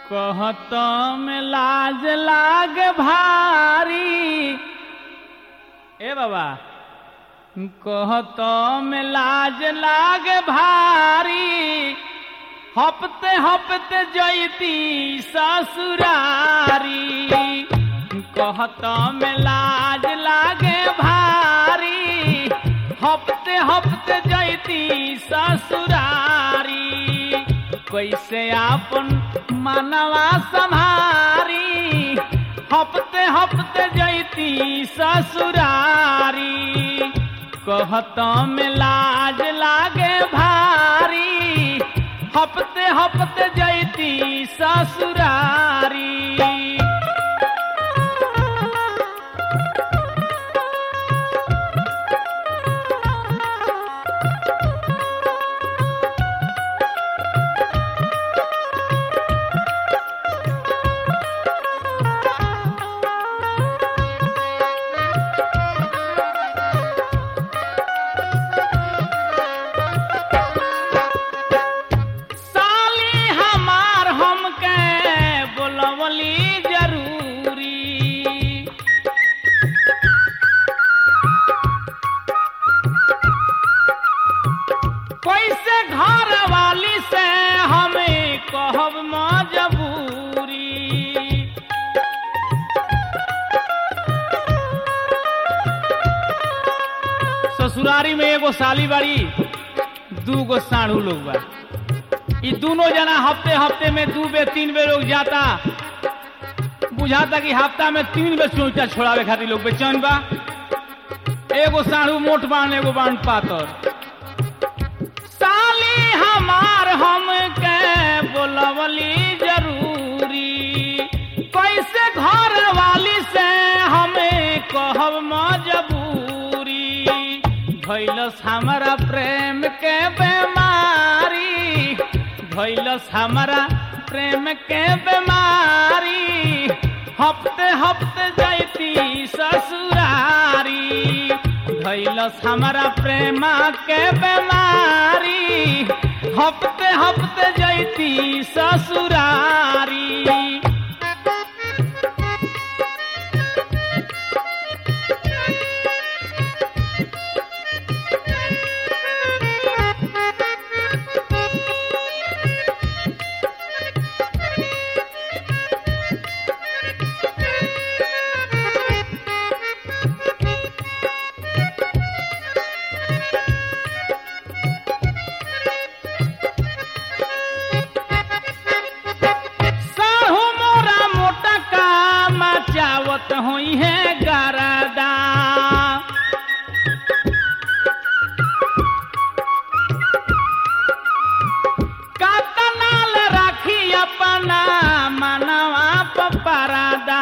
कहत में लाज लाग भारी ए बाबा कहत में लाज लाग भारी हपते हपते जैती ससुरारी कहत में लाज लागे भारी हपते हपते जैती ससुरारी कैसे आपन मनवा संभारी हपते हपते जैती ससुरारी कहत में लाज लागे भारी हपते हपते जैती ससुरारी साली हमार हमके बोलवली जरूरी कैसे घर वाली से हमें कहब मजबूरी ससुरारी में एगो साली बाड़ी दू गो साढ़ू लोग बा ई दोनों जना हफ्ते हफ्ते में दू बे तीन बे लोग जाता बुझाता कि हफ्ता में तीन बे चौचा छोड़ावे खातिर लोग बेचैन बा एगो साढ़ू मोट बाण एगो बाण पातर साली हमार हम के बोलवली जरूरी कैसे घर वाली से हमें कहब मजबूरी भैलस हमारा प्रेम के बीमारी भैलस हमारा प्रेम के बीमारी हफ्ते हफ्ते जैती ससुरारी भैलस हमारा प्रेम के बीमारी हफ्ते हफ्ते जैती ससुरारी साहू मोरा मोटा का मचावत हुई है गरदा कातनाल राखी अपना मनवा पपरादा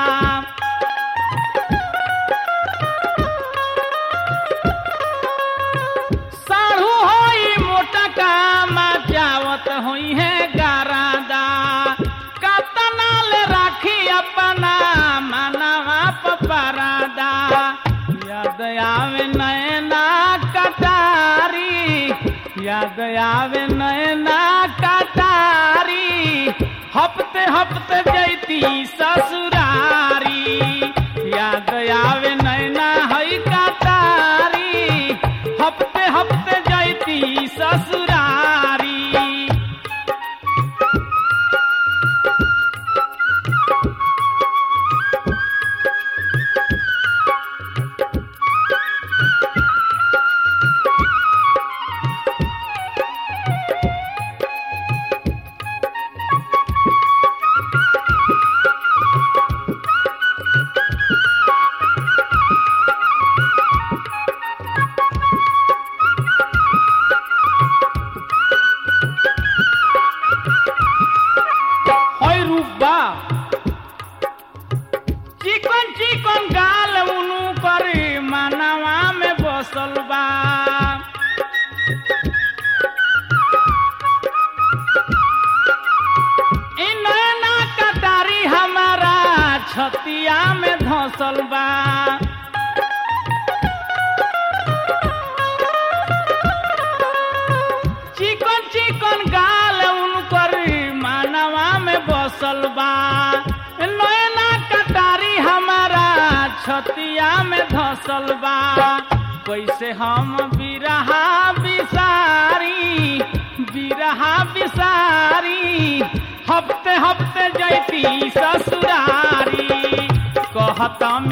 साढ़ू होई मोटा का मचावत हुई है गरादा कतनाल राखी अपना मनवा पपरादा याद आवे नैना कटारी याद आवे नैना कटारी हफ्ते हफ्ते जैती ससुरारी याद आवे नैना हई कटारी हफ्ते हफ्ते जैती ससुरारी धसल बा नैना कटारी हमारा छतिया में धसल बा कैसे हम बिरहा बिसारी बिरहा बिसारी हफ्ते हफ्ते जैती ससुरारी कहता